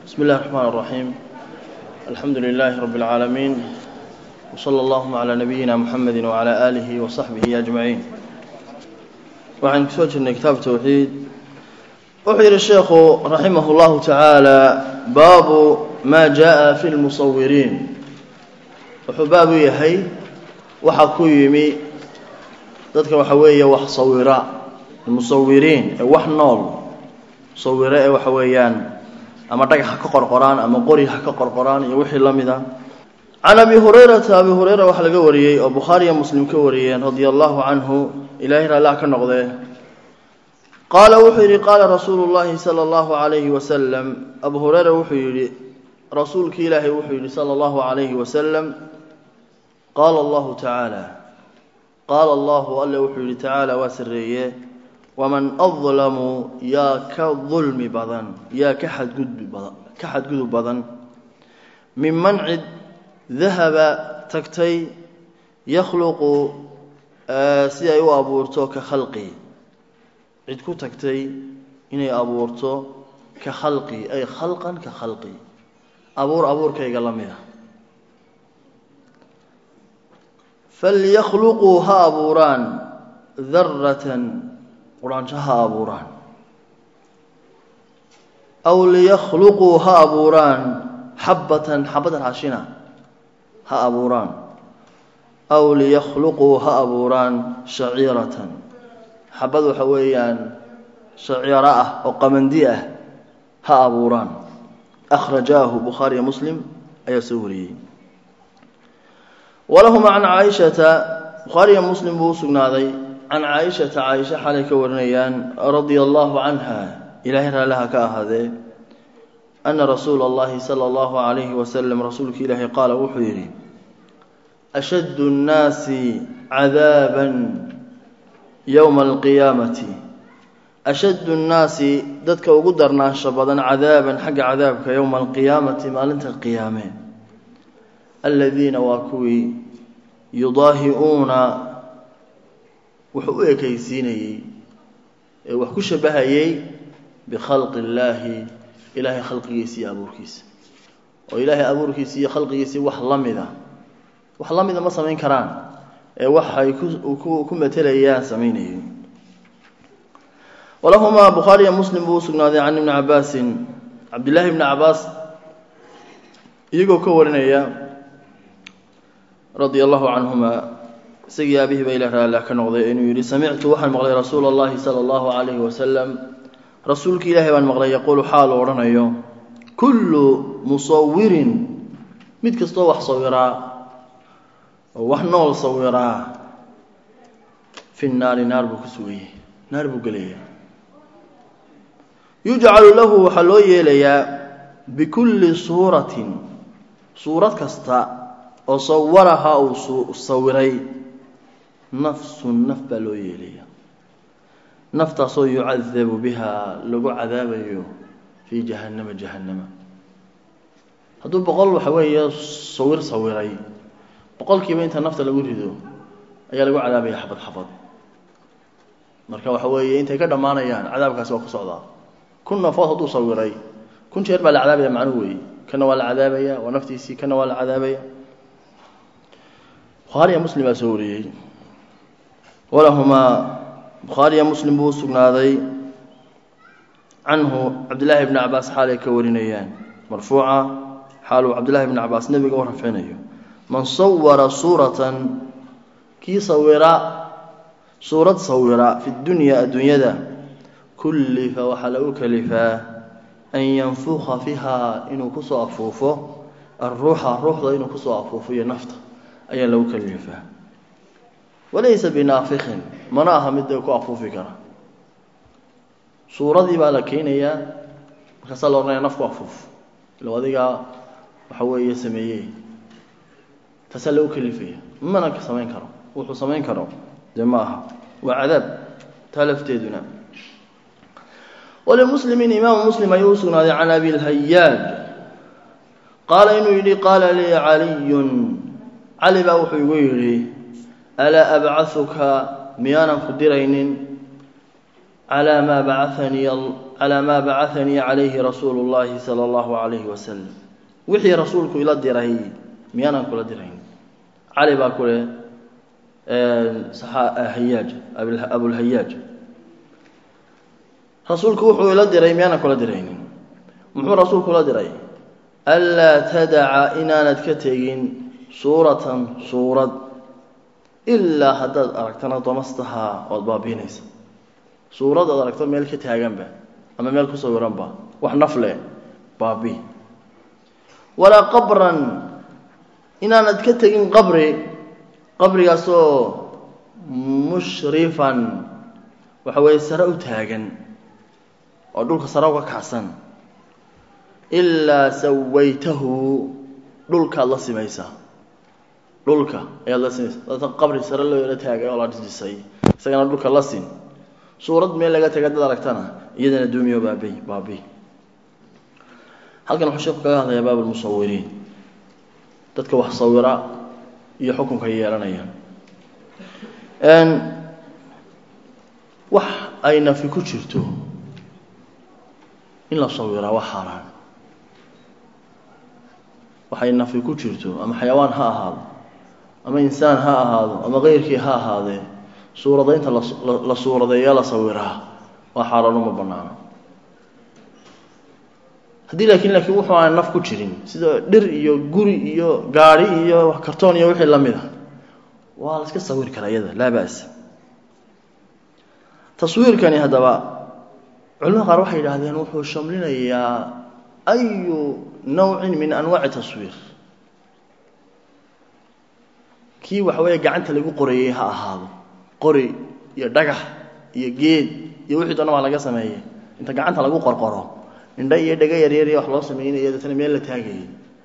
بسم الله الرحمن الرحيم الحمد لله رب العالمين وصلى اللهم على نبينا محمد وعلى آله وصحبه أجمعين waxaan kusoo jirnay kitaab towxiid wuxuu yidhi sheekhu raximah اllahu tacaala baabu maa jaءa fi lmusawiriin wuxuu baab u yahay waxa ku yimi dadka waxa weeye wax sawira musawiriin ee wax nool musawiro ee waxa weeyaan ama dhagax ha ka qorqoraan ama qori ha ka qorqoraan iyo wixii la mid a can abi hurayrata abi hureyra waxaa laga wariyey oo bukhaariya muslim ka wariyeen radia allahu canhu ilahay raallah ka noqdee qaala wuxuu yidhi qaala rasuulu llahi sala allahu calayhi wasalam abu hureyra wuxuu yidhi rasuulki ilaahay wuxuu yidhi sala allahu calayhi wasalam qaala allahu tacaala qaala allahu alle wuxuu yidhi tacaala waa sarreeye waman adlamu yaa ka dulmi badan yaa ka xadgudbi badan ka xadgudub badan minman cid dahaba tagtay yakhluqu si ay u abuurto ka khalqi cid ku tagtay inay abuurto ka khalqi ay khalqan ka khalqi abuur abuurkayga la mid a falyakhluquu ha abuuraan daratan quraansho ha abuuraan aw liyakhluquu ha abuuraan xabbatan xabad raashina ha abuuraan aw liyakhluquu ha abuuraan shaciiratan xabad waxa weeyaan shaciiro ah oo qamandi ah ha abuuraan akhrajaahu bukhaariya muslim ayaa soo wariyey walahuma can caaishata bukhaariya muslim buu u sugnaaday can caaishata caaisha xalay ka warinayaan radia allahu canha ilaahay raallaha ka ahaadee ana rasuula allahi sala allahu calayhi wasalam rasuulka ilaahay qaala wuxuu yidhi ashaddu nnaasi cadaaban yowma alqiyaamati ashaddu nnaasi dadka ugu darnaansho badan cadaaban xagga cadaabka yowma alqiyaamati maalinta qiyaame aladiina waa kuwii yudaahi-uuna wuxuu u ekaysiinayey ee wax ku shabahayey bikhalqi illaahi ilaahay khalqigiisa iyo abuurkiisa oo ilaahay abuurkiisa iyo khalqigiisii wax la mida wax la mida ma samayn karaan ee waxay ku matelayaan samaynayeen walahumaa bukhaariya muslim buu u sugnaaday can ibni cabaasin cabdillaahi ibni cabaas iyagoo ka warinaya radia allahu canhuma isagii aabihii ba ilah raallah ka noqday inuu yidhi samictu waxaan maqlay rasuula allahi sala allahu calayhi wasalam rasuulki ilaahay baan maqlay yaquulu xaalu odhanayo kullu musawirin mid kastoo wax sawiraa oo wax nool sawiraa fi naari naar buu ku sugayay naar buu gelaya yujcalu lahu waxaa loo yeelayaa bikulli suuratin suurad kasta oo sawaraha uu sawiray nafsun naf baa loo yeelaya naftaasoo yucadabu biha lagu cadaabayo fii jahannama jahannama hadduu boqol waxa weeye sawir sawiray boqolkiiba inta nafta lagu rido ayaa lagu cadaabaya xabad xabad marka waxa weeye intay ka dhammaanayaan cadaabkaasi waa ku socdaa kun nafood hadduu sawiray kun jeer baa la cadaabaya macnuhu weeye kana waa la cadaabaya waa naftiisii kana waa la cadaabaya bukhaariya muslim baa soo wariyey walahumaa bukhaariya muslim buu u sugnaaday canhu cabdillaahi bni cabaas xaalay ka warinayaan marfuuca xaaluu cabdillahi bni cabaas nebiga u rafcinayo man sawara suuratan kii sawira suurad sawira fi dunya adduunyada kullifa waxaa lagu kalifaa an yanfuqa fiha inuu kusoo afuufo alruuxa ruuxda inuu kusoo afuufo iyo nafta ayaa lagu kalifaa walaysa binaafikin mana aha mid ku afuufi kara suuradii baa la keenayaa markaasaa la odhanaya nafku afuuf ilo adigaa waxa weeye sameeyey taasaa lagu kalifaya mana ka samayn karo wuxuu samayn karo dee ma aha waa cadaab taa lafteeduna walimuslimiin imaamu muslim ayuu u sugnaaday can abi lhayaaj qaala inuu yidhi qaala lii caliyun cali baa wuxuu igu yidhi alaa abcahuka miyaanan ku diraynin calaa maa bacanii calaa maa bacahanii calayhi rasuulu llaahi sala allahu calayhi wasalam wixii rasuulku ila diray miyaanan kula dirayn cali baa ku leh hayaaj abulhayaaj rasuulku wuxuu ila diray miyaanan kula diraynin muxuu rasuulku ila diray anlaa tadaca inaanad ka tegin suuratan suurad ilaa haddaad aragtana damastahaa ood baabiinaysa suurad ood aragto meel ka taaganba ama meel ku sawiranba wax nafle baabi walaa qabran inaanad ka tegin qabri qabrigaasoo mushrifan waxa weeye sare u taagan oo dhulka sare uga kacsan ilaa sawaytahu dhulkaad la simaysaa dhulka ayaad la simaysaa dadka qabri sare loo yaro taagay oo la dhisdhisay isagana dhulka la sin suurad meel laga taga dad aragtana iyadana duumiyo baabi baabi halkan wuxuu sheeku kaga hadlayaa baab lmusawiriin dadka wax sawira iyo xukunka yeelanayaan wax ay nafi ku jirto in la sawiraa wax xaaraan waxay nafi ku jirto ama xayawaan ha ahaado ama insaan ha ahaado ama keyrkii ha ahaadee suuradaynta la suuradeeya la sawiraa waa xaaraan uma banaano haddii laakiin laakiin wuxuu aan naf ku jirin sida dhir iyo guri iyo gaari iyo kartoon iyo wixii lamid a waa la iska sawir karaa iyada laa ba'sa taswiirkani haddaba culamada qaar waxay yidhaahdeen wuxuu shamlinayaa ayu nawcin min anwaaci taswiir kii waxa weeye gacanta lagu qoreeyey ha ahaado qori iyo dhagax iyo geed iyo wixii doona baa laga sameeyey inta gacanta lagu qorqoro indha iyo dhega yaryariy wax loo sameynaya deetana meel la taagayay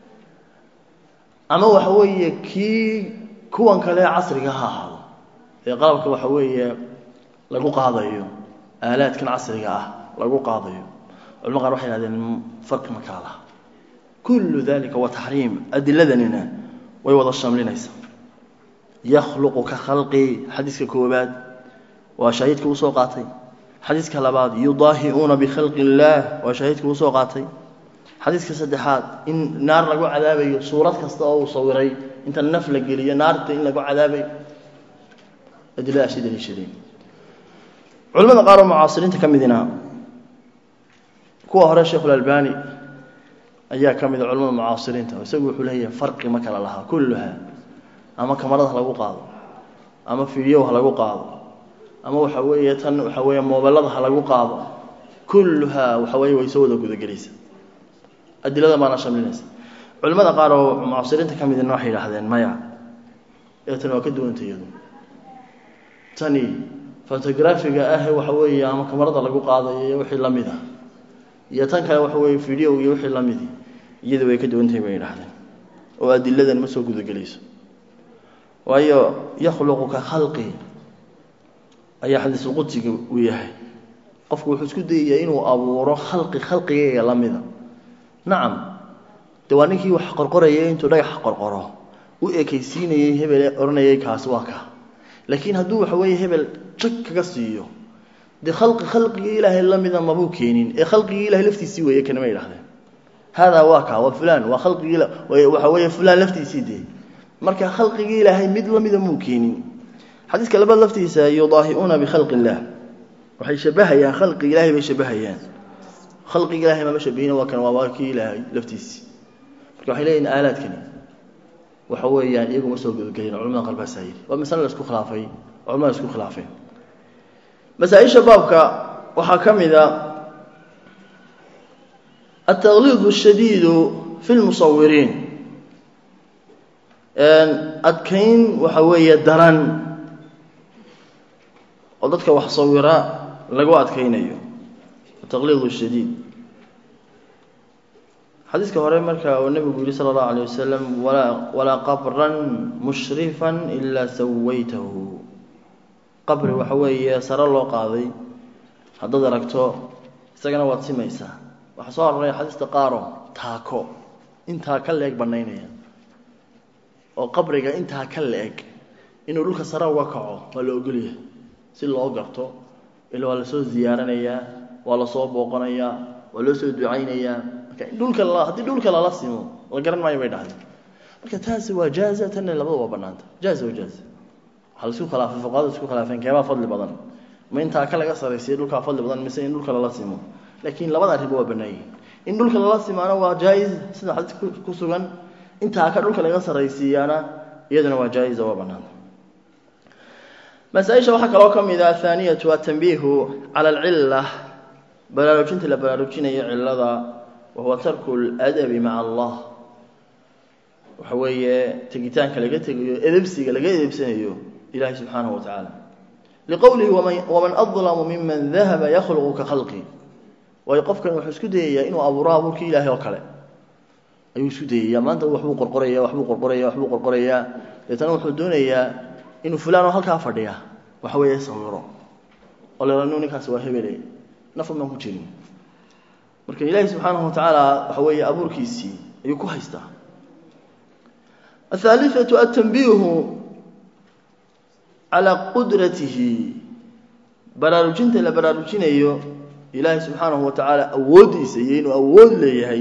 ama waxa weeye kii kuwan kale casriga ha ahaado ee qalabka waxa weeye lagu qaadayo aalaadkan casriga ah lagu qaadayo culama qaar waxay hahdeen farqi ma kala laha kullu dalika waa taxriim adiladanina way wada shamlinaysaa yakhluqu ka khalqi xadiiska koobaad waa shaahidka usoo qaatay xadiiska labaad yudaahiuuna bikhalqi illaah waa shaahidka usoo qaatay xadiiska saddexaad in naar lagu cadaabayo suurad kasta oo uu sawiray inta naf la geliyo naarta in lagu cadaabayo adiladaasi daliishadeen culamada qaar oo mucaasiriinta ka midina kuwa hore sheikhulalbani ayaa ka mida culamada mucaasiriinta isagu wuxuu leeyahay farqi ma kala lahaa kulluha ama kamarada ha lagu qaado ama fiidyow ha lagu qaado ama waxa weeye tan waxa weeye moobelada ha lagu qaado kulluhaa waxa weeye way soo wada gudagelaysa adilada baana shamlinaysa culimada qaar oo mucaasiriinta ka midina waxay yidhaahdeen maya ee tani waa ka duwanta iyadu tani fotografiga ah waxa weeye ama kamarada lagu qaadayo iyo wixii la mid ah iyo tan kale waxa weeye video iyo wixii la midi iyadu way ka duwantahay bay yidhahdeen oo adiladan ma soo gudagelayso waayo yakhluqu ka khalqi ayaa xadiisulqudsiga uu yahay qofku wuxuu isku dayayaa inuu abuuro khalqi khalqigayga la mida nacam de waa ninkii wax qorqorayay intuu dhagax qorqoro u ekaysiinayey hebel odhanayay kaasi waa ka laakiin hadduu waxa weeye hebel jag kaga siiyo dee khalqi khalqigii ilaahay la mida mabuu keenin ee khalqigii ilahay laftiisii weeye kanama yidhahdeen haadaa waa ka waa fulaan waa khalqigii waxa weeye fulaan laftiisii dee marka khalqigii ilaahay mid la mida muu keenin xadiiska labaad laftiisa yudaahiuuna bikhalqi illaah waxay shabahayaan khalqiga ilahay bay shabahayaan khalqiga ilahay mama shabahina waa kan waa waa kii ilaahay laftiisii marka waxay leeyihin aalaadkani waxa weeyaan iyagu ma soo gudagelin culamada qaar baasaa yidhi waa masale la isku khilaafay culamada isku khilaafeen masaaisha baabka waxaa ka mid a altaqliid shadiidu fi lmusawiriin adkayn waxa weeye daran oo dadka wax sawira lagu adkaynayo ataqliid shadiid xadiiska hore marka uu nebigu yihi sala allahu alayh wasalam walaa walaa qabran mushrifan ilaa sawaytahu qabri waxa weeye sare loo qaaday haddaad aragto isagana waad simaysaa waxaa soo aroray xadiista qaaro taako intaa ka leeg banaynaya oo qabriga intaa ka la-eg inuu dhulka sare uga kaco waa la ogolyahay si loo garto ila waa lasoo ziyaaranayaa waa lasoo booqanayaa waa loo soo ducaynayaa marka dhulka haddii dhulka lala simo la garan maayo bay dhahdeen marka taasi waa jaaza tanna labada waa banaanta jaaza waa jaaza waxaa laisku khilaafay fuqahada isku khilaafeen keebaa fadli badan ma intaa ka laga saraysiya dhulkaa fadli badan mise in dhulka lala simo laakiin labada arriba waa bannaan yihin in dhulka lala simaana waa jaa-is sida xadiis ku sugan intaa ka dhulka laga saraysiiyaana iyaduna waa jaa-isa waa banaanta masaaisha waxaa kaloo ka mid ah athaaniyatu atanbiihu cala alcila baraarujinta la baraarujinayo cilada wahuwa tarku ladabi maca allah waxa weeye tegitaanka laga tegayo edebsiga laga edebsanayo ilahi subxaanahu wa tacaala liqowlihi waman adlamu miman dahaba yakhluqu ka khalqi waayo qofkan wuxuu isku dayayaa inuu abuuro abuurkii ilaahay oo kale ayuu isku dayayaa maanta waxbuu qorqoraya waxbuu qorqoraya waxbuu qorqorayaa deetana wuxuu doonayaa inuu fulaan oo halkaa fadhiya waxa weeye sawiro oo lanu ninkaas waa hebele nafan baan ku jirin marka ilaahi subxaanahu watacaala waxa weeye abuurkiisii ayuu ku haystaa athaalithatu atanbiihu calaa qudratihi baraarujinta la baraarujinayo ilaahi subxaanahu wa tacaala awooddiisa iyo inuu awood leeyahay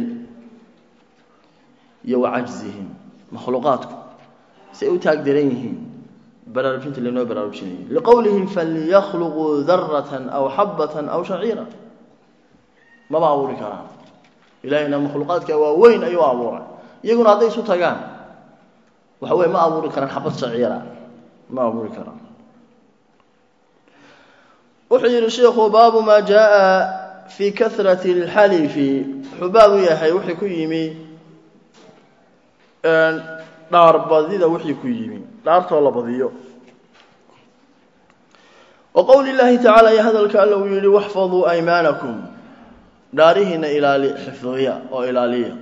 iyo wa cajzihim makhluuqaadku si ay u taag daran yihiin baraarujinta laynoo baraarujinayo liqowlihi falyakhluquu daratan aw xabatan aw shaciira maba abuuri karaan ilahayna makhluuqaadka waa weyn ayuu abuuray iyaguna hadday isu tagaan waxa weye ma abuuri karaan xabad shaciira ma abuuri karaan wuxuu yihi sheikhu baabu maa jaa fi kahrati اlxalifi wuxuu baab u yahay wixii ku yimi dhaarbadida wixii ku yimi dhaartoo la badiyo wa qowli llahi tacaala iyo hadalka alla uu yihi waxfaduu aymaanakum dhaarihiina ilaali xifdiya oo ilaaliya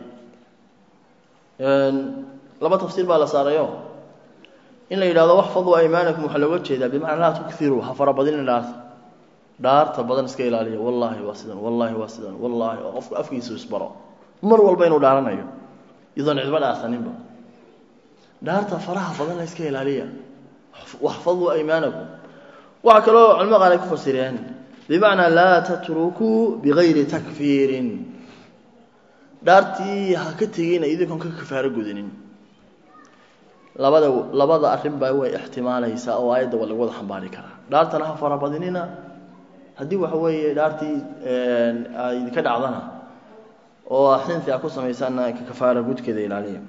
laba tafsiir baa la saarayo in la yidhahdo waxfaduu aymaanakum waxaa looga jeedaa bimacnaa laa tukiruu ha farabadinin dhaarta dhaarta badan iska ilaaliya wallaahi waa sidan wallaahi waa sidan wallaahi oo qofku afkiisu isbaro mar walba inuu dhaaranayo iyadoon cidba dhaarsaninba dhaarta faraha badan la iska ilaaliya waxfaduu aymaanakum waxaa kaloo culimo qaar ay ku fasireen bimacnaa laa tatrukuu bigayri takfiirin dhaartii ha ka tegina idinkoon ka kafaaro gudanin labada labada arrinba way ixtimaalaysaa oo aayadda waa lagu wada xambaari karaa dhaartana ha farabadinina haddii waxa weeye dhaartii idinka dhacdana oo xinti a ku samaysaana ka kafaara gudkeeda ilaaliya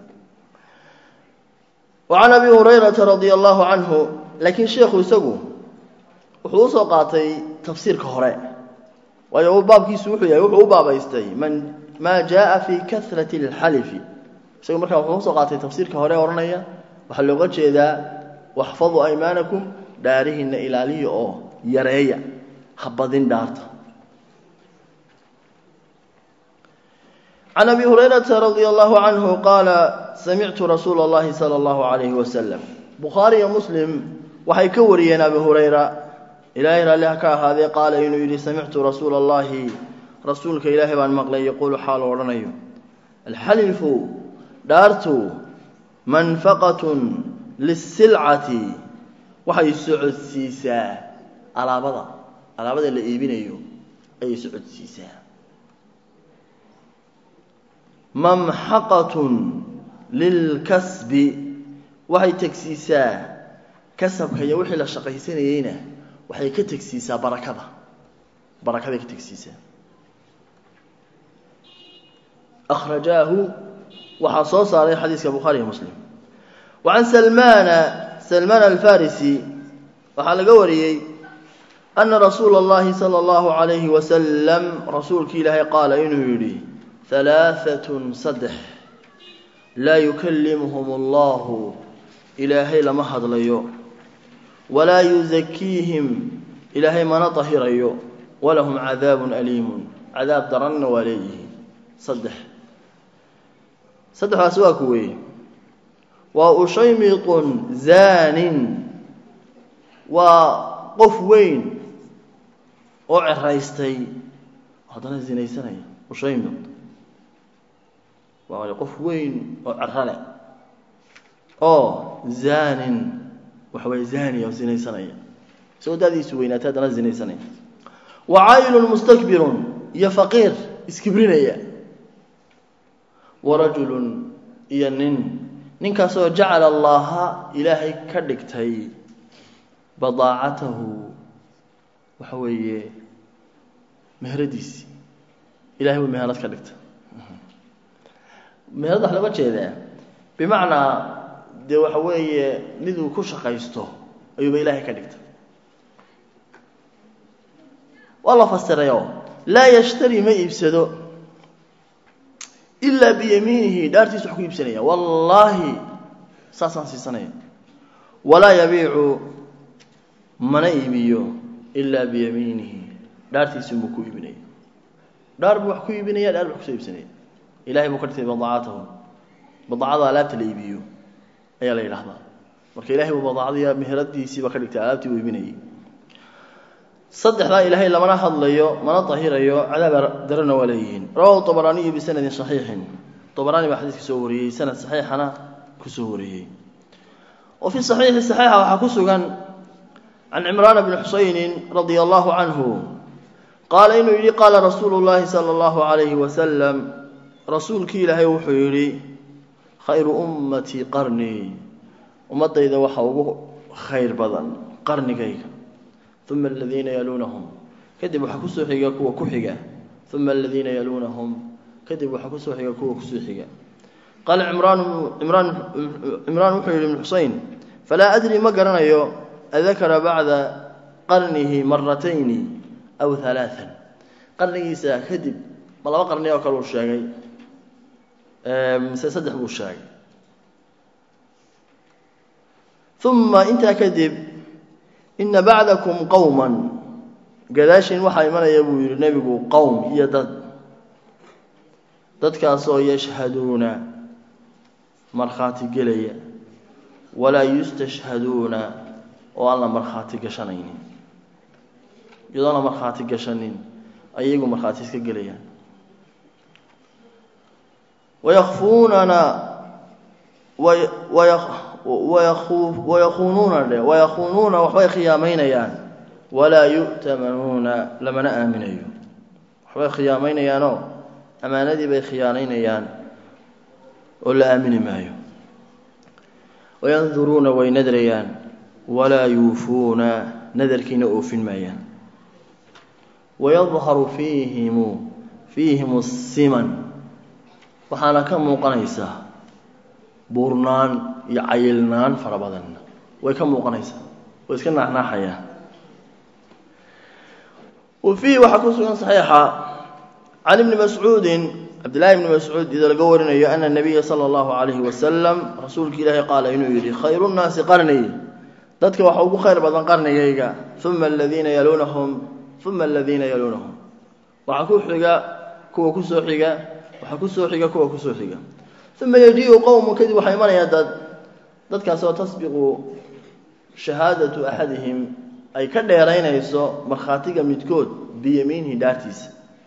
wa can abi hurayrata radia allahu canhu laakiin sheikhu isagu wuxuu usoo qaatay tafsiirka hore waayo baabkiisu wuxuu yahay wuxuu u baabaystay man maa jaa fi kahrati اlxalifi isagu markaa wuxuu usoo qaatay tafsiirka hore odhanaya waxaa looga jeedaa waxfaduu aymaanakum dhaarihiina ilaaliya oo yareeya habadin dhaarta can abi hurayrata radia allahu canhu qaala samictu rasuula اllahi salى اllahu alayhi wasalam bukhaari iyo muslim waxay ka wariyeen abi hurayra ilaahay raalli ha ka ahaadee qaala inuu yidhi samictu rasuula اllahi rasuulka ilaahay baan maqlay yaquulu xaalu odhanayo alxalifu dhaartu manfaqatun lisilcati waxay socodsiisaa alaabada alaabada la iibinayo ayay socodsiisaa mamxaqatun lilkasbi waxay tegsiisaa kasabka iyo wixii la shaqaysanayeyna waxay ka tegsiisaa barakada barakaday ka tegsiisaa akhrajaahu waxaa soo saaray xadiiska bukhaari iyo muslim wa can salmaana salmaan alfarisi waxaa laga wariyey ana rasuula اllahi salى اllahu عalayhi wasalam rasuulki ilaahay qaala inuu yidhi halaaثatun saddex laa yukallimuhum allahu ilaahay lama hadlayo walaa yuzakiihim ilaahay mana dahirayo walahum cadaabun aliimun cadaab daranna waa leeyihiin saddex saddexdaasi waa kuweye waa ushaymiqun zaanin waa qof weyn oo ceraystay haddana zinaysanaya ushaymiq waa qof weyn oo cerale oo zaanin waxa weye zaaniya oo zinaysanaya isagoo daadiisu weynaatay haddana zinaysanaya wa caylun mustakbirun iyo faqiir iskibrinaya wa rajulun iyo nin ninkaasoo jacala allaha ilaahay ka dhigtay badaacatahu waxa weeye meheradiisii ilahay buu meherad ka dhigtay meherad wax lama jeedaa bimacnaa dee waxa weeye miduu ku shaqaysto ayuuba ilaahay ka dhigtay waa la fasirayo laa yashtari ma iibsado ilaa biyamiinihi dhaartiisu wax ku iibsanaya wallaahi saasaan siisanaya walaa yabiicu mana iibiyo ilaa biyamiinihi dhaartiisi buu ku iibinaya dhaar buu wax ku iibinaya dhaar buu kusoo iibsanaya ilahay buu ka dhigtay badaacatahu badaacada alaabta la iibiyo ayaa la yidhahdaa marka ilahay buu badaacadiya meheradiisiiba ka dhigtay alaabtii uu iibinayay saddexdaa ilaahay lamana hadlayo mana tahirayo cadaaba darana waa leeyihiin rawahu طabaraaniyu bisanadin صaxiixin طabaraani baa xadiiska soo wariyey sanad saxiixana kusoo wariyey wa fi صaxiixi صaxiixa waxaa ku sugan can cimraana bni xusayni radia allahu canhu qaala inuu yidhi qaala rasuulu llahi salى اllahu عalayhi wasalam rasuulkii ilaahay wuxuu yidhi khayru ummatii qarnii ummadayda waxa ugu khayr badan qarnigayga uma aladiina yaluunahum kadib waxaa kusoo xiga kuwa ku xiga uma aladiina yaluunahum kadib waxaa kusoo xiga kuwa kusoo xiga qaala imraan imraan cimraan wuxuu yihi ibnu xuseyn falaa adri ma garanayo adakara bacda qarnihi maratayni aw halaaan qarnigiisa kadib ma laba qarni oo kale uu sheegay mise saddex buu sheegay uma intaa kadib ina bacdakum qowman gadaashin waxaa imanaya buu yihi nebigu qowm iyo dad dadkaasoo yashhaduuna markhaati gelaya walaa yustashhaduuna oo aan la markhaati gashanaynin iyadoon la markhaati gashanin ayagu markhaati iska gelayaan wayakfuunana wayakuunuuna dhe wayakuunuuna waxbay khiyaamaynayaan walaa yu'tamanuuna lamana aaminayo waxbay khiyaamaynayaanoo ammaanadii bay khiyaanaynayaan oo la aamini maayo wayanduruuna way nadrayaan walaa yuufuuna nadarkiina oofin maayaan wayadharu fiihimu fiihim siman waxaana ka muuqanaysaa buurnaan iyo cayilnaan fara badan way ka muuqanaysaa way iska naaxnaaxayaan wa fiihi waxaa ku sugan saxiixa can ibni mascuudin cabdillahi ibni mascuud ida laga warinayo ana nabiya sala allahu calayhi wasalam rasuulka ilaahi qaala inuu yidhi khayru nnaasi qarnii dadka waxa ugu khayr badan qarnigayga uma aladiina yaluunahum uma aladiina yaluunahum waxaa ku xiga kuwa kusoo xiga waxaa kusoo xiga kuwa kusoo xiga uma yajiiu qowmu kadib waxaa imanayaa dad dadkaasoo tasbiqu shahaadatu axadihim ay ka dheeraynayso markhaatiga midkood biyamiinihi dhaartiisa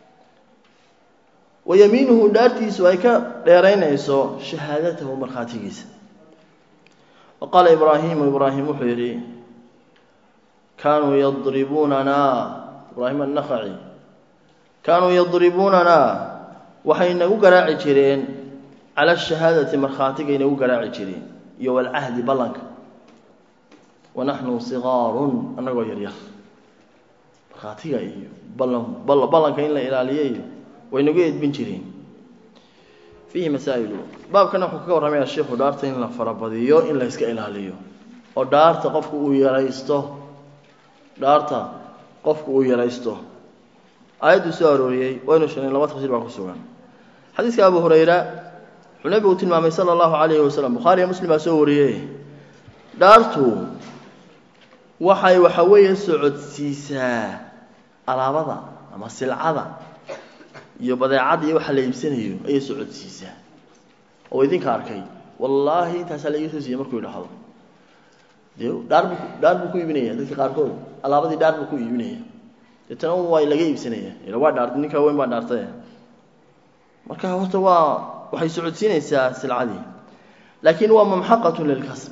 wa yamiinuhu dhaartiisu ay ka dheeraynayso shahaadatahu markhaatigiisa wa qaala ibraahimu ibraahim wuxuu yidhi kaanuu yadribuunanaa ibraahim annakhaci kaanuu yadribuunanaa waxay nagu garaaci jireen cala ashahaadati markhaatigay nagu garaaci jireen iyo walcahdi ballanka wanaxnu sigaarun annagoo yaryar markhaatiga iyo ballan ballanka in la ilaaliyayo way nagu edbin jireen fiihi masaa'ilu baabkana wuxuu kaga warramaya sheikhu dhaarta in la farabadiyo in la yska ilaaliyo oo dhaarta qofku uu yaraysto dhaarta qofku uu yaraysto aayadduu soo arooriyey waynu sheegnay laba tafsiir baa ku sugan xadiiska abu hurayra wuxuu nebigu tilmaamay sala allahu calayhi wasalam bukhaariya muslim baa soo wariyey dhaartu waxay waxa weeye socodsiisaa alaabada ama silcada iyo badeecadda iyo waxa la iibsanayo ayay socodsiisaa oo idinka arkay wallaahi intaasaa la ii soo siiyey markuu idhahdo dee dhaar buu dhaar buu ku iibinaya dadka qaarkood alaabadii dhaar buu ku iibinaya deetana waa laga iibsanaya ila waa dhaartay ninkaa weyn baa dhaartay marka horta waa waxay socodsiinaysaa silcadii laakiin waa mamxaqatun lilkasb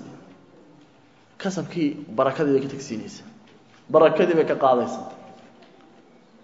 kasabkii barakadii bay ka tagsiinaysaa barakadii bay ka qaadaysaa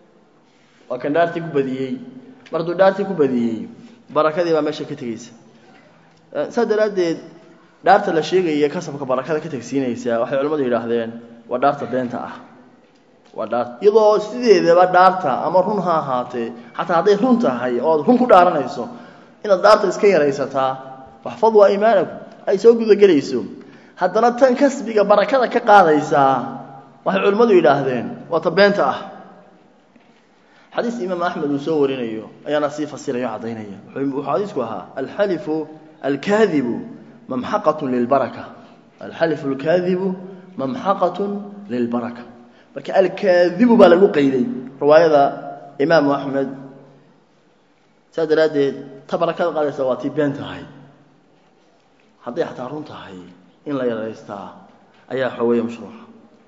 waa kan dhaartii ku badiyey mar hadduu dhaartii ku badiyey barakadii baa meesha ka tegeysa saas daraaddeed dhaarta la sheegaya kasabka barakada ka tegsiinaysa waxay culimmadu yidhaahdeen waa dhaarta beenta ah waa dhaarta iyadoo sideedaba dhaarta ama run ha ahaatee xataa hadday run tahay oo aad run ku dhaaranayso inaad dhaarta iska yaraysataa waxfaduu aymaanakum ay soo gudagelayso haddana tan kasbiga barakada ka qaadaysaa waxay culimmadu yidhaahdeen waa ta beenta ah xadiis imaam axmed uu soo warinayo ayaana sii fasiraya o caddaynaya wuxuu xadiisku ahaa alxalifu alkaadibu mamxaqat lilbaraka alxalifu alkaadibu mamxaqatun lilbaraka marka alkaadibu baa lagu qayday riwaayada imaamu axmed saas daraaddeed ta barakada qaadaysa waa tii been tahay hadday xataa run tahay in la yaraystaa ayaa xooweeya mashruuca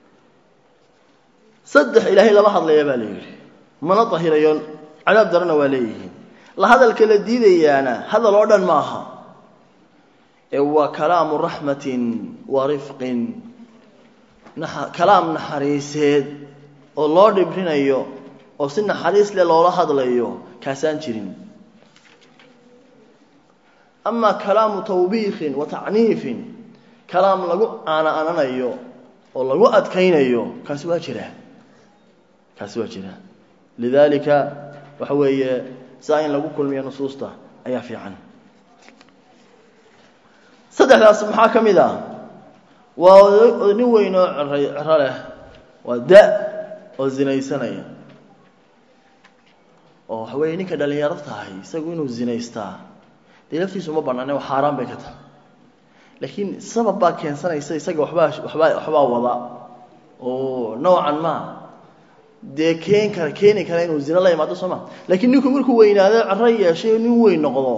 saddex ilaahay lama hadlaya baa la yidhi mana dahirayo cadaab darana waa leeyihiin la hadalka la diidayaana hadal oo dhan maaha ee waa kalaamu raxmatin wa rifqin kalaam naxariiseed oo loo dhibrinayo oo si naxariis leh loola hadlayo kaasaan jirin amaa kalaamu tawbiikin wa tacniifin kalaam lagu aana-ananayo oo lagu adkaynayo kaasi waa jiraa kaasi waa jiraa lidaalika waxa weeye saa in lagu kulmiyo nusuusta ayaa fiican saddexdaas maxaa ka mid ah waa nin weyn oo cero leh waa da oo zinaysanaya oo waxa weeye ninka dhalinyaro tahay isagu inuu zinaystaa dee laftiisu ma banaane xaaraan bay ka tahay laakiin sabab baa keensanaysa isaga waxbaa waxbaa waxbaa wada oo noocan ma dee keen kara keeni kara inuu zina la imaado soo ma laakiin ninku markuu weynaado cero yeeshay nin weyn noqdo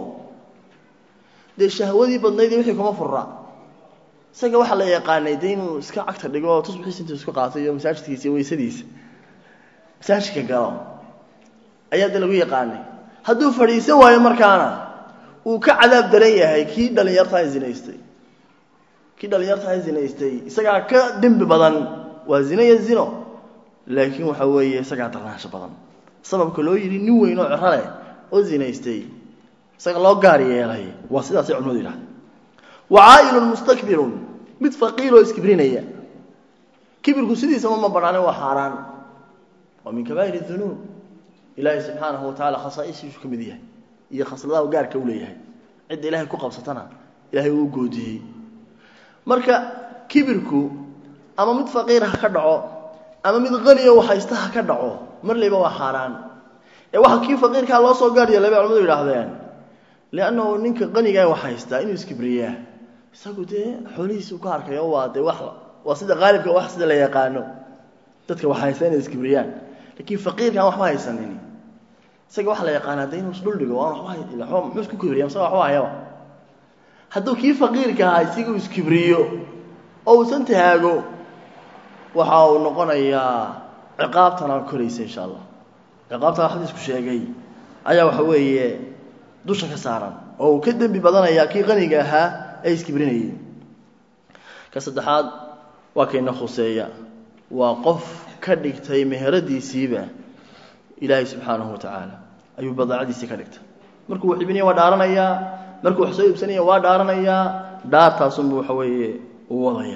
dee shahwadii badnayd wixii kuma fura isaga waxaa la yaqaanay dee inuu iska cagta dhigo oo tusbixiisa intuu isku qaatay iyo masaajidkiisa iyo weysadiisa masaajidka galo ayaa dee lagu yaqaanay hadduu fadhiisan waayo markaana uu ka cadaab daran yahay kii dhalinyartaa zinaystay kii dhalinyartaa zinaystay isagaa ka dembi badan waa zino iyo zino laakiin waxa weeye isagaa darnaansho badan sababka loo yidhi nin weyn oo cero leh oo zinaystay isaga loo gaar yeelay waa sidaasay culimadu yidhahda wacaa'ilun mustakbirun mid faqiiroo iskibrinaya kibirku sidiisaba ma banaane waa xaaraan waa min kabaa'ir dunuub ilaahay subxaanahu watacala khasaaisiisu ka mid yahay iyo khasladaha gaarka u leeyahay cidda ilaahay ku qabsatana ilaahay uu goodiyey marka kibirku ama mid faqiir ha ka dhaco ama mid qaniyo haysta ha ka dhaco mar layba waa xaaraan ee waxa kii faqiirkaa loo soo gaar yeelay bay culamadu yidhaahdeen liannahu ninka qanigaa wax haystaa inuu iskibriyaa isagu dee xoolihiisu ka arkayo waa dee wax waa sida qaalibka wax sida la yaqaano dadka wax haysta inay iskibriyaan laakiin faqiirkaan waxba haysanin isaga waxa la yaqaanaa de inuu isdhuldhigo aan waba muxuu isku kibriya isaga waxba hayaba hadduu kii faqiirka ahaa isaga uu iskibriyo oo uusan tahaago waxa uu noqonayaa ciqaabtana koraysa insha allah ciqaabtana xadiisku sheegay ayaa waxa weeye dusha ka saaran oo uu ka dembi badanaya kii qaniga ahaa ee iskibrinayay ka saddexaad waa kayna khuseeya waa qof ka dhigtay meheradiisiiba ilaahay subxaanahu wa tacaala ayuu badaacadiisii ka dhigtay markuu wax iibinaya waa dhaaranayaa markuu wax soo iibsanaya waa dhaaranayaa dhaartaasunbu waxa weeye uu wadaya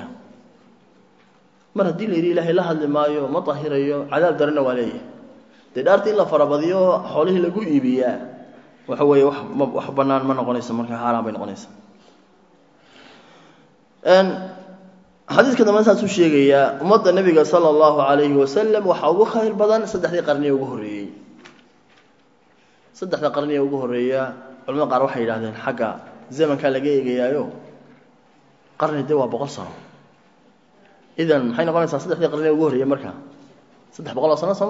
mar haddii la yidhi ilaahay la hadli maayo ma dahirayo cadaab darana waa leeyahay dee dhaartii in la farabadiyo xoolihii lagu iibiyaa waxa weeye wax ma wax bannaan ma noqonayso marka xaaraan bay noqonaysa xadiiska dambe saasuu sheegayaa ummadda nebiga sala allahu calayhi wasalam waxaa ugu khayr badan saddexdii qarniye ugu horreeyey saddexda qarniye ugu horreeya culamada qaar waxay yidhahdeen xagga zamankaa laga eegayaayo qarni de waa boqol sano idan maxay noqonaysaa saddexdii qarniye ugu horreeya marka saddex boqol oo sano sooma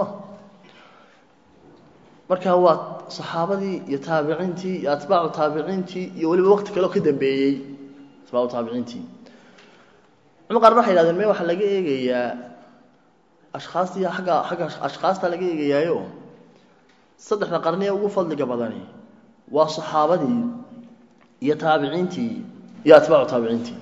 marka waa saxaabadii iyo taabiciintii iyo atbaacu taabiciintii iyo weliba waqti kaleo ka dambeeyey atbaacu taabiciintii culama qaarna waxay yidhahdeen me waxaa laga eegayaa ashkhaastii agga agga ashkhaasta laga eegayaayo saddexda qarniye ugu fadliga badani waa saxaabadii iyo taabiciintii iyo atbaacu taabiciintii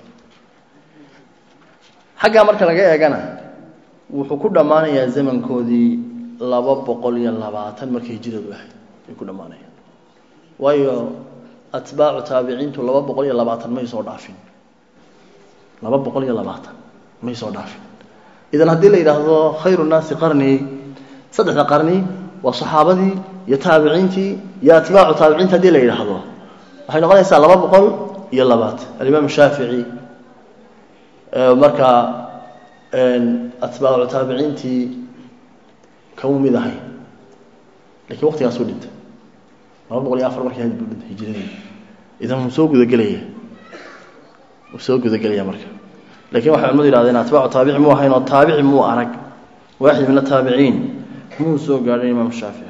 xaggaa marka laga eegana wuxuu ku dhammaanayaa zamankoodii laba boqol iyo labaatan markay hijiradu ahayd ay ku dhammaanayaan waayo atbaacu taabiciintu laba boqol iyo labaatan may soo dhaafin laba boqol iyo labaatan may soo dhaafin idan haddii la yidhaahdo khayru nnaasi qarni saddexda qarni waa saxaabadii iyo taabiciintii iyo atbaacu taabiciinta haddii la yidhaahdo waxay noqonaysaa laba boqol iyo labaatan alimaam shaafici markaa atbaacu taabiciintii kama mid ahay lakiin waqtigaasuu dhintay laba boqol iyo afar markii had buu dhintay hijiradii idan wuu soo gudagelaya wuu soo gudagelaya marka lakin waxay culimadu yihahdeen atbaacu taabici muu ahayn oo taabici muu arag waaxid min ataabiciin muu soo gaadhay imaam shaafici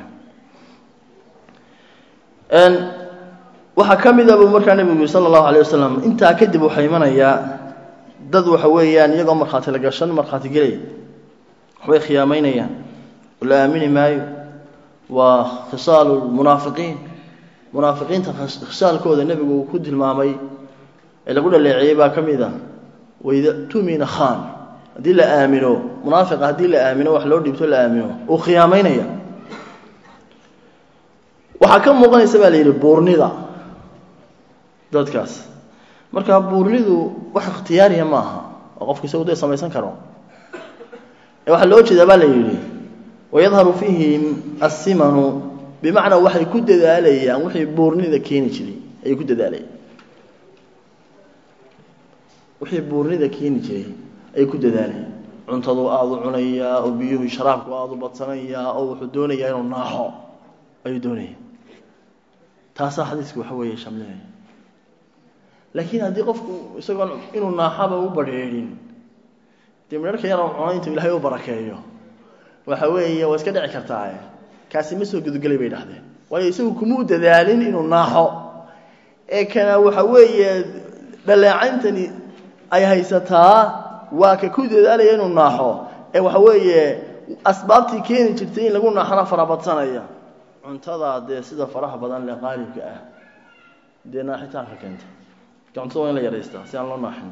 waxaa ka mid a buu markaa nebigu yiri sala allahu alay wasalam intaa kadib waxaa imanayaa dad waxa weeyaan iyagoo markhaati la gashan markhaati gelaya waxbay khiyaamaynayaan oo la aamini maayo waa khisaalu lmunaafiqiin munaafiqiinta khisaalkooda nebigu uu ku tilmaamay ee lagu dhaleeceeyey baa ka mid a waida tumina khan haddii la aamino munaafiqa haddii la aamino wax loo dhiibto la aamino uu khiyaamaynaya waxaa ka muuqanaysa baa la yidhi buurnida dadkaas marka buurnidu wax ikhtiyaariya ma aha oo qofku isagu dee samaysan karo ee waxaa loo jeedaa baa la yidhi wayadharu fiihim assimanu bimacnaa waxay ku dadaalayaan wixii buurnida keeni jiray ayay ku dadaalayaan wixii buurnida keeni jiray ayay ku dadaalayaan cuntadu aada u cunayaa oo biyuhu sharaabku aada u badsanayaa oo wuxuu doonayaa inuu naaxo ayuu doonaya taasaa xadiisku waxa weeye shamlinaya laakiin haddii qofku isagoon inuu naaxaba u badrheedhin dee midharka yar cuno intuu ilaahay u barakeeyo waxa weeye waa iska dhici kartaae kaasi ma soo gudagelay bay dhahdeen waayo isagu kumuu dadaalin inuu naaxo ee kana waxa weeye dhaleecayntani ay haysataa waa ka ku dadaalaya inuu naaxo ee waxa weeye asbaabtii keeni jirtay in lagu naaxona farabadsanaya cuntada dee sida faraha badan le qaalibka ah dee naaxitaanka keenta cuntada waa in la yaraystaa si aan loo naaxin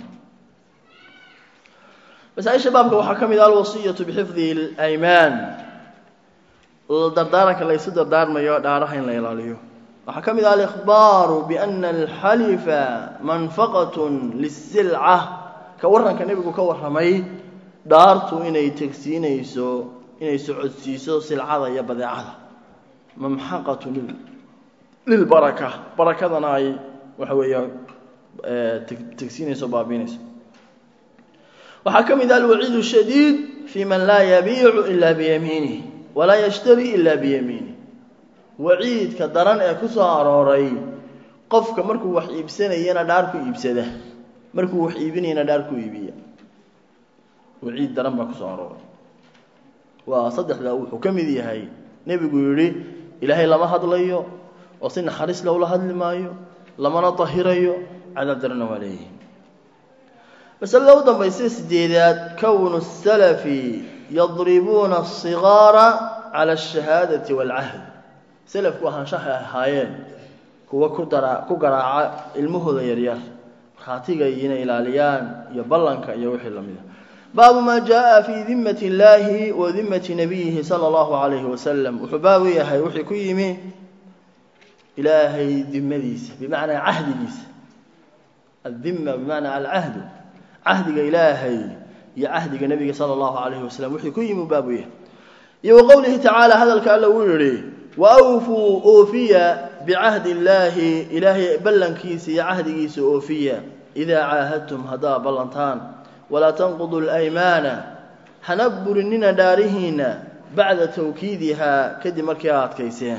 masaaisha baabka waxaa ka mid ah alwasiyatu bixifdi اlaymaan dardaaranka laysu dardaarmayo dhaaraha in la ilaaliyo waxaa ka mid ah alikhbaaru biana alxalifa manfaqat lisilca ka waranka nebigu ka warramay dhaartu inay tegsiinayso inay socodsiiso silcada iyo badeecada mamxaqatu lilbaraka barakadana ay waxa weeya tegsiinayso baabiinayso waxaa ka mid ah alwaciid shadiid fi man laa yabiicu ila biyamiinih walaa yashtari ila biyamiinih waciidka daran ee ku soo arooray qofka markuu wax iibsanayana dhaar ku iibsada markuu wax iibinayana dhaar ku iibiya waciid daran baa kusoo arooray waa saddexda wuxuu ka mid yahay nebigu yidhi ilaahay lama hadlayo oo si naxariis lowla hadli maayo lamana dahirayo cadaab darana waa leeyihi masalada u dambaysa sideedaad kownu salafi yadribuuna asigaara cala ashahaadati waalcahd salafku ahaanshahay ahaayeen kuwa ku dara ku garaaca ilmahooda yaryar markhaatiga inay ilaaliyaan iyo ballanka iyo wixii lamid a baabu maa jaa fi dimati اllahi wa dimati nabiyihi sala allahu alayhi wasalam wuxuu baabu yahay wixii ku yimi ilaahay dimadiisa bimacnaa cahdigiisa addima bimacnaa alcahdu cahdiga ilaahay iyo cahdiga nebiga sala allahu alayhi wasalam wixii ku yimi baabu yahay iyo wa qowlihi tacaala hadalka alla uu yihi waawfuu oofiya bicahdi illaahi ilaahay ballankiisa iyo cahdigiisa oofiya idaa caahadtum haddaa ballantaan walaa tanqudu alaymaana hana burinina dhaarihiina bacda tawkiidihaa kadib markii a adkayseen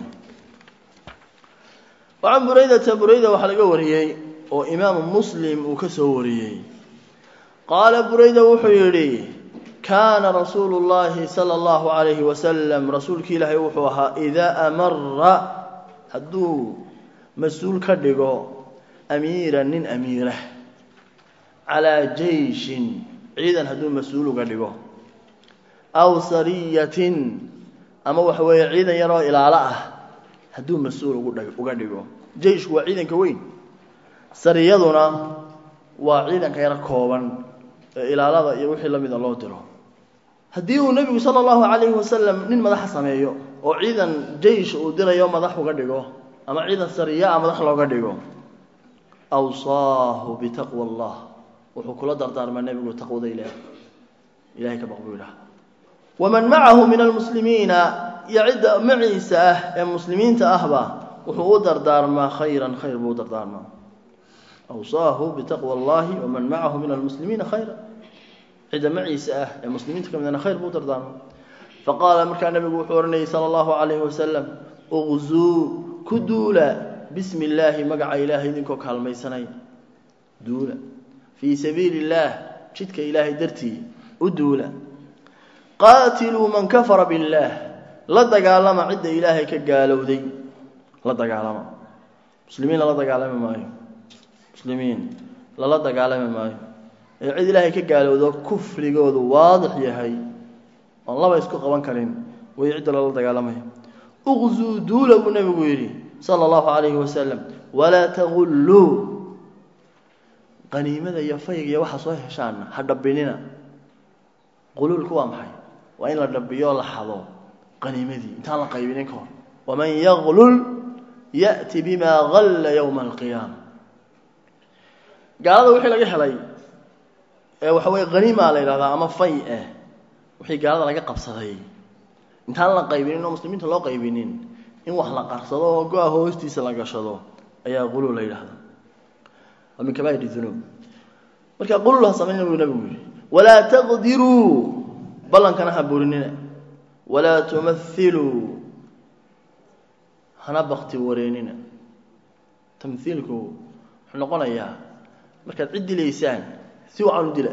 wacan buraydata burayda waxaa laga wariyey oo imaamu muslim uu ka soo wariyey qaala burayda wuxuu yidhi kaana rasuulu llahi sala allahu calayhi wasalam rasuulki ilaahay wuxuu ahaa idaa amara hadduu mas-uul ka dhigo amiira nin amiira calaa jeyshin ciidan hadduu mas-uul uga dhigo aw sariyatin ama waxa weeye ciidan yaroo ilaalo ah hadduu mas-uul uga dhigo jeyshku waa ciidanka weyn sariyaduna waa ciidanka yaro kooban ee ilaalada iyo wixii lamida loo diro haddii uu nebigu sala allahu calayhi wasalam nin madaxa sameeyo oo ciidan jeish uu dirayo madax uga dhigo ama ciidan sariya a madax looga dhigo awsaahu bitaqwa allah wuxuu kula dardaarmaa nebigu taqwada ilaah ilahay ka baq buu yidhaha waman macahu min almuslimiina iyo cidda maciisa ah ee muslimiinta ahba wuxuu u dardaarmaa khayran khayr buu u dardaarmaa awsaahu bitaqwa allahi waman macahu min almuslimiina khayra cidda maciisa ah ee muslimiinta ka midana khayr buu u dardaarmaa faqaala markaa nebigu wuxuu odhanayay sala allahu calayhi wasalam uqzuu ku duula bismi illaahi magaca ilaahay idinkoo kaalmaysanay duula fii sabiili illaah jidka ilaahay dartii u duula qaatiluu man kafara billaah la dagaalama cidda ilaahay ka gaalowday la dagaalama muslimiin lala dagaalami maayo muslimiin lala dagaalami maayo ee cid ilaahay ka gaalowdo kufrigoodu waadix yahay oon laba isku qaban karin way cidda lala dagaalamaya uqzuu duula buu nebigu yidhi sala allahu calayhi wasalam walaa tagulluu qaniimada iyo fayga iyo waxaa soo heshaana ha dhabbinina quluulku waa maxay waa in la dhabbiyo la xado qaniimadii intaan la qaybinin ka hor waman yaglul ya'ti bimaa galla yowma alqiyaama gaalada wixii laga helay ee waxa weye haniimaa la yidhahdaa ama fay eh wixii gaalada laga qabsaday intaan la qaybinin oo muslimiinta loo qaybinin in wax la qarsado oo go-a hoostiisa la gashado ayaa quluul la yidhahdaa waa min kabaa'ir dunuub marka quluul ha samayna buu nabigu yidhi walaa taqdiruu ballankana ha burinina walaa tumathiluu hana bakti wareenina tamhiilku wuxuu noqonayaa markaad cid dilaysaan si wacan u dila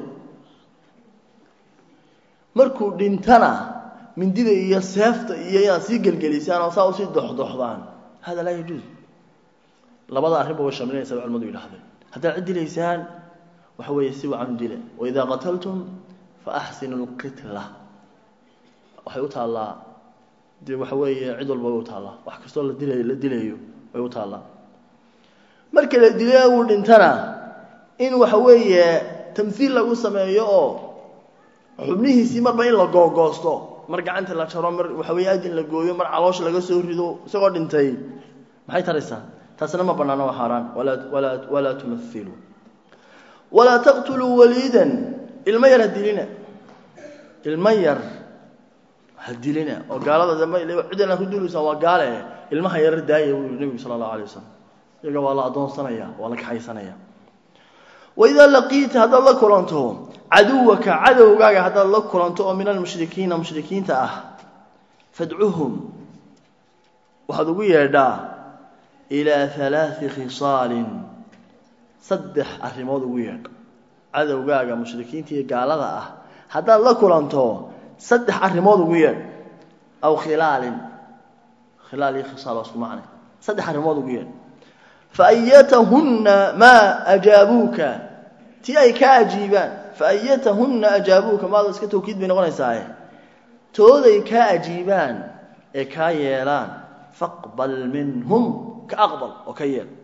markuu dhintana mindida iyo seefta iyo inaad sii gelgelisaan oo saa usii doxdoxdaan hada laa yajuuz labada arrinba way shamlinaysa ba culimadu yidhahdeen haddaad cid dilaysaan waxa weeye si wacan u dila waidaa qataltum fa axsinu lqitla waxay u taallaa dee waxa weeye cid walba way u taallaa wax kastoo la dilay la dilayo way u taallaa marka la dilay uu dhintana in waxa weeye tamhiil lagu sameeyo oo xubnihiisii marba in la googoosto mar gacanta la jaro mar waxa weeye adin la gooyo mar caloosha laga soo rido isagoo dhintay maxay taraysaa taasna ma bannaano waa xaaraan walaa walaa walaa tumathiluu walaa taqtuluu waliidan ilmo yar ha dilina ilmo yar ha dilina oo gaalada dambe cidana ku duulaysaan waa gaale ilmaha yarar daaya buu yihi nebigu sala allahu alay wasalam iyaga waa la addoonsanaya waa la kaxaysanaya waidaa laqiita haddaad la kulanto caduwaka cadowgaaga haddaad la kulanto oo min almushrikiina mushrikiinta ah fadcuhum waxaad ugu yeedhaa ilaa halaai khisaalin saddex arrimood ugu yeedh cadowgaaga mushrikiinta iyo gaalada ah haddaad la kulanto saddex arrimood ugu yeedh aw khilaalin khilaal iyo khisaal waa isku macne saddex arrimood ugu yeedh faayatahunna maa ajaabuuka ti ay ka ajiibaan faayatahunna ajaabuuka maada iska tawkiid bay noqonaysaaye tooday kaa ajiibaan ee kaa yeelaan faqbal minhum ka aqbal oo ka yeel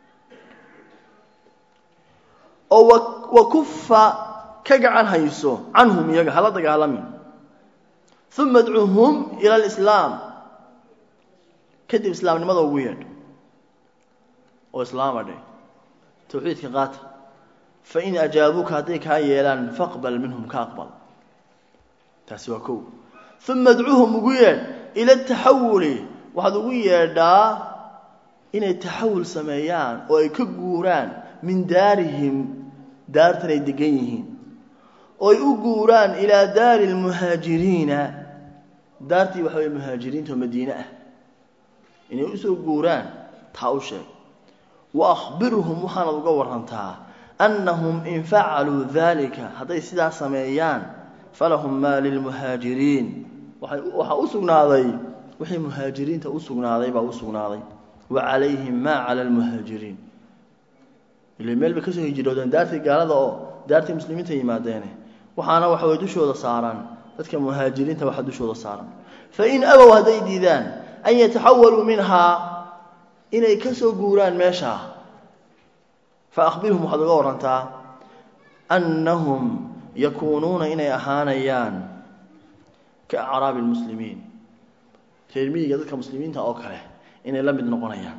oo wa kufa ka gacan hayso canhum iyaga hala dagaalamin uma adcuhum ila alislaam kadib islaamnimada ugu yeedh oo islaama dheh tawxiidka qaata fain ajaabuuka hadday kaa yeelaan faqbal minhum ka aqbal taasi waa kow uma adcuhum ugu yeedh ila taxawuli waxaad ugu yeedhaa inay taxawul sameeyaan oo ay ka guuraan min daarihim daartan ay degan yihiin oo ay u guuraan ilaa daari lmuhaajiriina daartii waxa weye muhaajiriinta oo madiine ah inay usoo guuraan taa u sheeg wa akhbirhum waxaanad uga warantaa annahum in facaluu dalika hadday sidaa sameeyaan falahum maa lilmuhaajiriin waxaa u sugnaaday wixii muhaajiriinta u sugnaaday baa u sugnaaday wa calayhim maa cala almuhaajiriin ila meel bay kasoo hijroodeen daartii gaalada oo daartii muslimiinta yimaadeene waxaana waxa way dushooda saaraan dadka muhaajiriinta waxaa dushooda saaran fain abow hadday diidaan an yataxawaluu minhaa inay ka soo guuraan meeshaa fa akhbirhum waxaad uga warantaa annahum yakuunuuna inay ahaanayaan ka acraabi lmuslimiin reer miyiga dadka muslimiinta oo kale inay la mid noqonayaan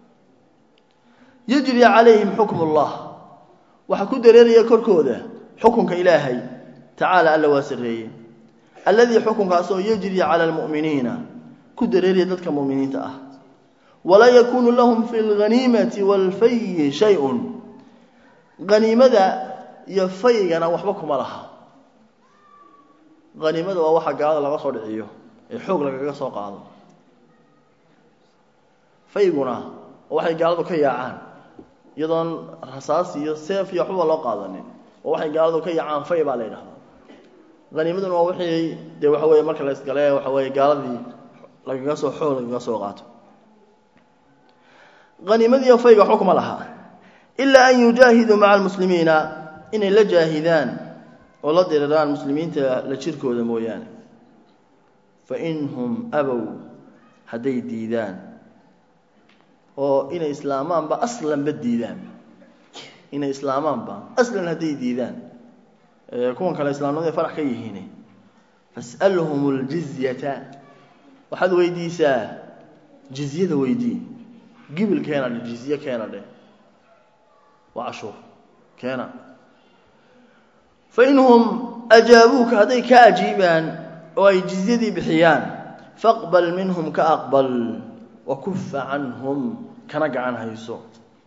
yajri calayhim xukm ullah waxaa ku dareeraya korkooda xukunka ilaahay tacaala alla waa sarreeye alladii xukunkaasoo yajri cala almu'miniina ku dareeraya dadka mu'miniinta ah walaa yakuunu lahum fi lghaniimati waalfayi shay-un haniimada iyo faygana waxba kuma laha haniimada waa waxa gaalada laga soo dhiciyo ee xoog lagaga soo qaado fayguna oo waxay gaaladu ka yaacaan iyadoon rasaas iyo seef iyo waxbaba loo qaadanin oo waxay gaaladu ka yaacaan fay baa la yidhahdaa haniimaduna waa wixii dee waxa weeye marka la isgale waxa weeye gaaladii lagaga soo xoog lagaga soo qaato haniimadiiyo fayga waxba kuma laha ilaa an yujaahiduu maca almuslimiina inay la jaahidaan oo la diriraan muslimiinta la jirkooda mooyaane fa in hum abow hadday diidaan oo inay islaamaanba aslanba diidaan inay islaamaanba aslan hadday diidaan kuwan kale islaamnimada farax ka yihiin fas'alhum ljizyata waxaad weydiisaa jizyada weydii gibil keena dhe jizye keena dheh waa cashuur keena fain hum ajaabuuka hadday ka ajiibaan oo ay jizyadii bixiyaan faqbal minhum ka aqbal wakufa canhum kana gacan hayso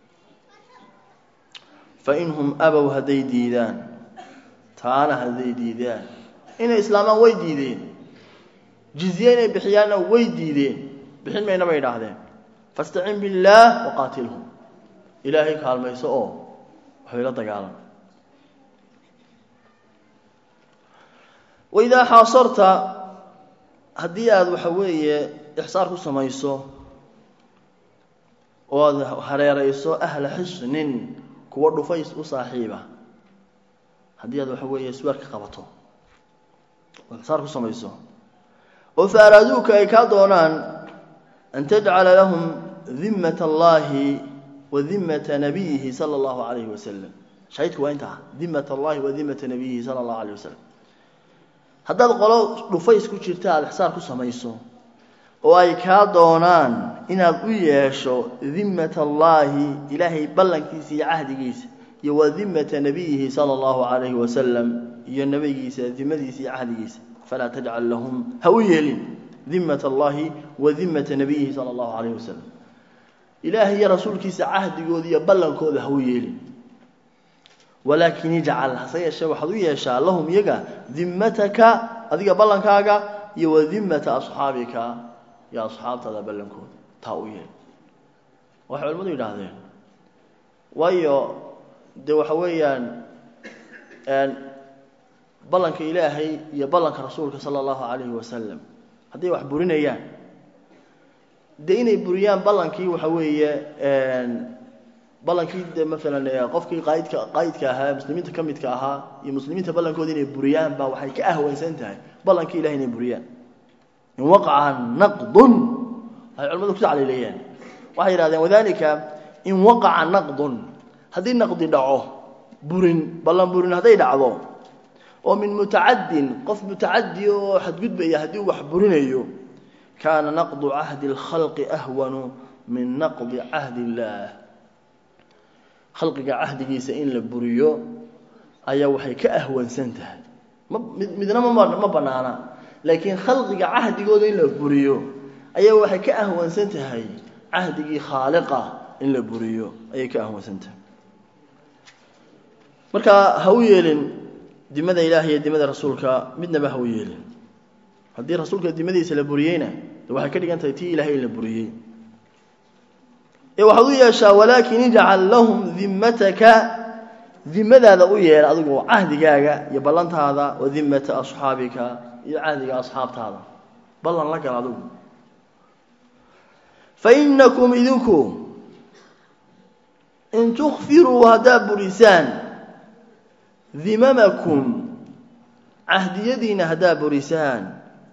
fain hum abow hadday diidaan taana hadday diidaan inay islaamaan way diideen jizye inay bixiyaanna way diideen bixin mayna bay idhaahdeen fastacin billaah waqaatilhum ilaahay kaalmayso oo waxbay la dagaalan waidaa xaasarta haddii aada waxa weeye ixsaar ku samayso oo aada hareerayso ahla xisnin kuwa dhufays u saaxiiba haddii aad waxa weeye sweer ka qabato oo ixsaar ku samayso oo fa araaduuka ay kaa doonaan an tajcala lahum dimmata allahi wa dimmata nabiyihi sala allahu calayhi wasalam shahidku waa intaa dimmat allahi wa dimmata nabiyihi sala allahu alayh wasalam haddaad qolo dhufays ku jirta aada ixsaar ku samayso oo ay kaa doonaan inaad u yeesho dimmata allaahi ilaahay ballankiisa iyo cahdigiisa iyo wa dimmata nabiyihi sala allahu calayhi wasalam iyo nebigiisa dimadiisa iyo cahdigiisa falaa tajcal lahum ha u yeelin dimmat allahi wa dimmata nabiyihi sala allahu calayhi wasalam ilaahay iyo rasuulkiisa cahdigooda iyo ballankooda ha u yeelin walaakin ijcal hase yeeshee waxaad u yeeshaa lahum iyaga dimmataka adiga ballankaaga iyo wa dimmata asxaabika iyo asxaabtaada ballankooda taa u yeel waxay culimmadu yidhaahdeen waayo dee waxa weeyaan ballanka ilaahay iyo ballanka rasuulka sala allahu calayhi wasalam hadday wax burinayaan dee inay buriyaan ballankii waxa weeye ballankii de maalan qofkii qaayidka qaayidka ahaa muslimiinta ka midka ahaa iyo muslimiinta ballankooda inay buriyaan baa waxay ka ahwansan tahay ballankii ilahay inay buriyaan in waqaca naqdun waxay culimadu ku tacliileeyeen waxay yidhahdeen wadalika in waqaca naqdun haddii naqdi dhaco burin ballan burin hadday dhacdo oo min mutacaddin qof mutacadi oo xadgudbaya haddii uu wax burinayo kaana naqdu cahdi اlkhalqi ahwanu min naqdi cahdi illaah khalqiga cahdigiisa in la buriyo ayaa waxay ka ahwansan tahay midna ma banaana laakiin khalqiga cahdigooda in la buriyo ayaa waxay ka ahwansan tahay cahdigii khaaliqa in la buriyo ayay ka ahwansan tahay marka ha u yeelin dimada ilaah iyo dimada rasuulka midnaba ha u yeelin haddii rasuulka dimadiisa la buriyeyna de waxay ka dhigan tahay tii ilahay in la buriyey ee waxaad u yeeshaa walaakin ijcal lahum dimmataka dimadaada u yeel adigu cahdigaaga iyo ballantaada wa dimmata asxaabika iyo cahdiga asxaabtaada ballan la gal adigu fa inakum idinku in tukfiruu haddaad burisaan dimamakum cahdiyadiina haddaad burisaan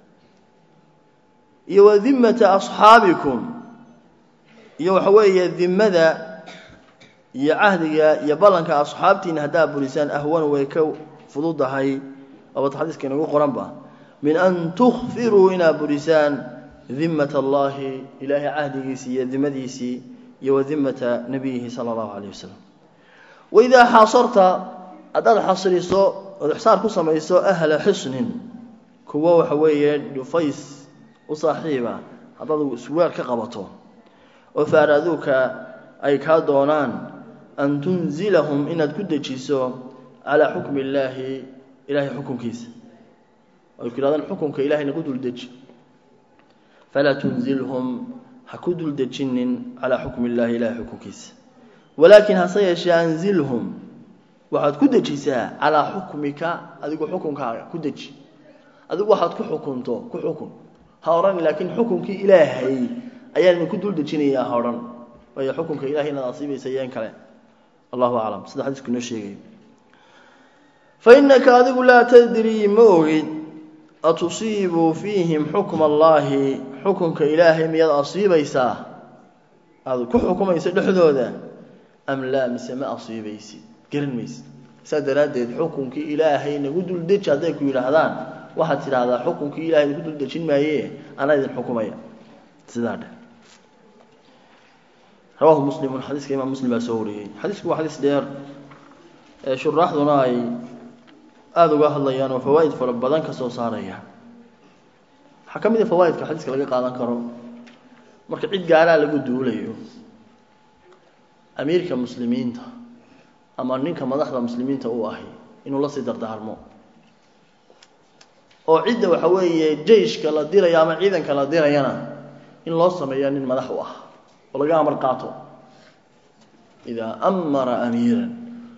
iyo wa dimmata asxaabikum iyo waxa weeye dimada iyo cahdiga iyo ballanka asxaabtiina haddaad burisaan ahwan way ka fududahay abad xadiiska inagu qoranba min an tukfiruu inaad burisaan dimat allahi ilaahay cahdigiisii iyo dimadiisii iyo wa dimata nabiyihi sala allahu calayh wasalam waidaa xaasarta haddaad xasriso ood ixsaar ku samayso ahla xisnin kuwo waxa weeye dhufays u saaxiiba haddaad isweer ka qabato oo faaraaduuka ay kaa doonaan an tunzilahum inaad ku dejiso calaa xukmi illaahi ilaahay xukunkiisa ay ku yidhahdaan xukunka ilahayna ku duldeji falaa tunzilhum ha ku duldejinin calaa xukmi illaahi ilahay xukunkiisa walaakin hase yeeshee anzilhum waxaad ku dejisaa calaa xukmika adigu xukunkaaga ku deji adigu waxaad ku xukunto ku xukun ha odhan laakiin xukunkii ilaahay ayaan idinku dul dejinayaa ha odhan waayo xukunka ilahay inaad asiibaysa yeen kale allahu aclam sida xadiisku inoo sheegay fa innaka adigu laa tadrii ma ogid atusiibuu fiihim xukma allaahi xukunka ilaahay miyaad asiibaysaa aada ku xukumayso dhexdooda am laa mise ma asiibaysid garan maysid saa daraaddeed xukunkii ilaahay nagu duldeji hadday ku yidhaahdaan waxaad tidhaahdaa xukunkii ilahay nagu duldejin maaye anaa idin xukumaya sidaa dheh rawaahu muslimun xadiiska imaam muslim baa soo wariyey xadiisku waa xadiis dheer ee shuraaxduna ay aada uga hadlayaan oo fawaa'id fara badan ka soo saarayaan waxaa ka mid a fawaa'idka xadiiska laga qaadan karo marka cid gaalaa lagu duulayo amiirka muslimiinta ama ninka madaxda muslimiinta uu ahi inuu la sii dardaarmo oo cidda waxa weeye jeyshka la dirayo ama ciidanka la dirayana in loo sameeyo nin madax u ah oo laga amar qaato idaa amara amiiran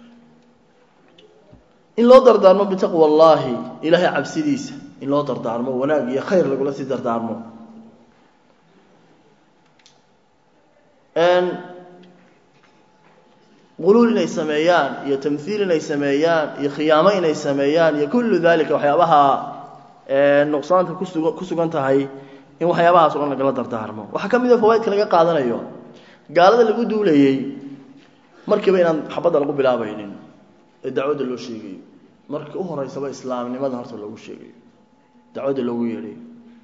in loo dardaarmo bitaqwa allaahi ilaahay cabsidiisa in loo dardaarmo wanaag iyo khayr lagula sii dardaarmo quluul inay sameeyaan iyo tamhiil inay sameeyaan iyo khiyaamo inay sameeyaan iyo kullu dalika waxyaabaha nuqsaanta kusuga ku sugan tahay in waxyaabahaas o dhan lagala dardaarmo waxaa ka mid a fawaaidka laga qaadanayo gaalada lagu duulayey markiiba inaan xabadda lagu bilaabaynin ee dacwadda loo sheegayo marka u horeysaba islaamnimada horta loogu sheegayo dacwadda loogu yeedhayo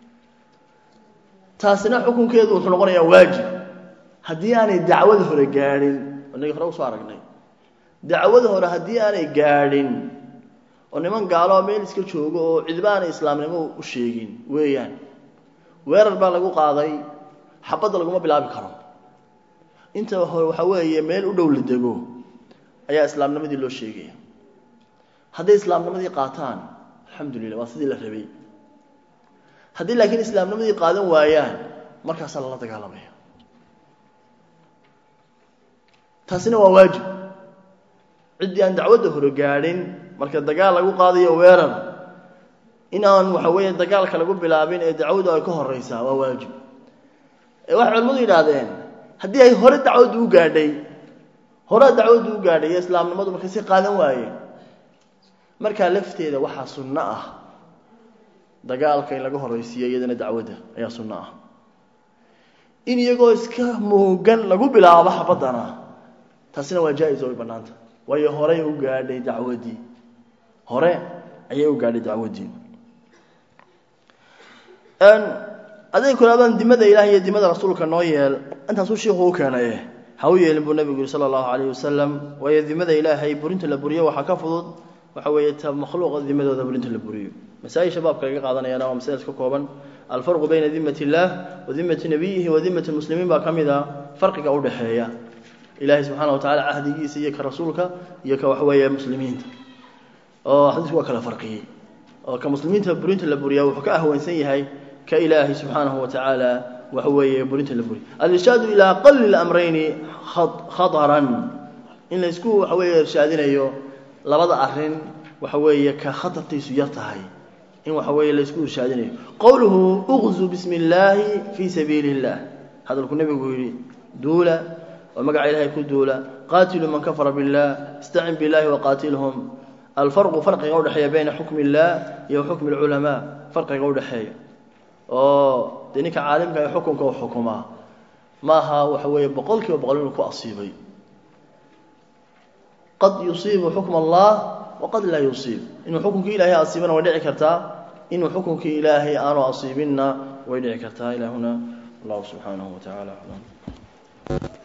taasina xukunkeedu wuxuu noqonayaa waajib haddii aanay dacwada hore gaadhin inagii hore usoo aragnay dacwada hore haddii aanay gaadhin oo niman gaalo meel iska joogo oo cidba aanay islaamnimo u sheegin weeyaan weerar baa lagu qaaday xabadda laguma bilaabi karo inta hore waxaa weeye meel u dhow la dego ayaa islaamnimadii loo sheegaya hadday islaamnimadii qaataan alxamdulillah waa sidii la rabay haddii laakiin islaamnimadii qaadan waayaan markaasaa lala dagaalamaya taasina waa waajib ciddii aan dacwadda hore gaadhin marka dagaal lagu qaadayo weerar in aan waxa weeye dagaalka lagu bilaabin ee dacwaddu ay ka horeysaa waa waajib waxay culimmadu yidhaahdeen haddii ay hore dacwaddu u gaadhay horea dacwaddu u gaadhay iyo islaamnimadu marka si qaadan waayeen markaa lafteeda waxaa sunno ah dagaalka in laga horeysiiyo iyadana dacwadda ayaa sunno ah in iyagoo iska moogan lagu bilaabo xabaddana taasina waa jaa-is oo way bannaanta waayo horey u gaadhay dacwaddii hore ayay u gaadhay dacwaddii aday kulaadaan dimada ilaah iyo dimada rasuulka noo yeel intaasuu shiiku u keenaye ha u yeelin buu nabigu yihi sala allahu calayh wasalam waayo dimada ilaahay burinta la buriyo waxaa ka fudud waxa weeye ta makhluuqa dimadooda burinta la buriyo masaa-isha baabka laga qaadanayana waa masaladas ka kooban alfarqu bayna dimat illaah wa dimati nabiyihi wa dimati lmuslimiin baa ka mid a farqiga udhexeeya ilaahay subxaana wa tacala cahdigiisa iyo ka rasuulka iyo ka waxweeye muslimiinta oo xadiisku waa kala farqiyey oo ka muslimiinta burinta la buriyaa wuxuu ka ahwansan yahay ka ilaahay subxaanahu wa tacaala waxa weeye burinta la buriya alirshaadu ilaa aqali lamrayni khadaran in laysku waxa weeye irshaadinayo labada arin waxa weeye ka khatartiisu yar tahay in waxa weeye laysku irshaadinayo qowluhu uqzu bismi illaahi fii sabiili illah hadalku nebigu yidhi duula oo magaca ilahay ku duula qaatilu man kafara billah istacin billahi waqaatilhum alfarqu farqiga udhexeeya bayna xukmi illah iyo xukmi lculamaa farqiga udhexeeya oo dee ninka caalimka ee xukunka u xukumaa maaha waxa weeye boqol kiiba boqol inuu ku asiibay qad yusiibu xukm allah waqad laa yusiib inuu xukunkii ilahay asiibana way dhici kartaa inuu xukunkii ilaahay aanu asiibinna way dhici kartaa ilaa huna allahu subxaanahu wa tacaala aclam